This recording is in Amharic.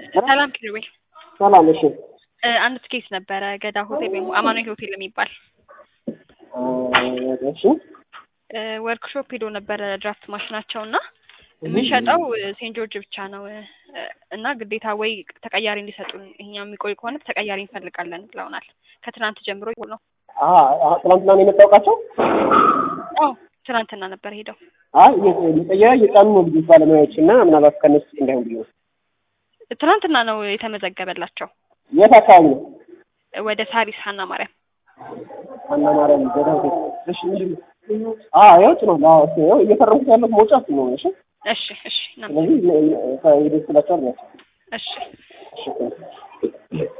ሰላም ኪሩቤል። ሰላም። እሺ እ አንድ ትኬት ነበረ ገዳ ሆቴል ወይም አማኑኤል ሆቴል የሚባል እ እሺ እ ወርክሾፕ ሄዶ ነበረ ድራፍት ማሽናቸው እና የምንሸጠው ሴንት ጆርጅ ብቻ ነው እ እና ግዴታ ወይ ተቀያሪ እንዲሰጡን እኛ የሚቆይ ከሆነ ተቀያሪ እንፈልጋለን ብለውናል። ከትናንት ጀምሮ ነው። አ አ ትናንትና ነው የመጣውቃቸው። አዎ ትናንትና ነበር ሄደው። አይ የጠያ የጫኑ ነው ልጆች ባለሙያዎች እና ምናልባት ከነሱ እንዳይሆን ብዬ ነው። ትናንትና ነው የተመዘገበላቸው የት አካባቢ ነው? ወደ ሳሪስ ሀና ማርያም። አና ማርያም ገዳ ሆቴል። እሺ ምንድን ነው? አ ያው ጭኗል። አዎ እሱ ያው እየፈረምኩት ያለሁት መውጫ እሱ ነው። እሺ እሺ እሺ እናመሰግናለን። ስለዚህ ይደርስላቸዋል ነው። እሺ እሺ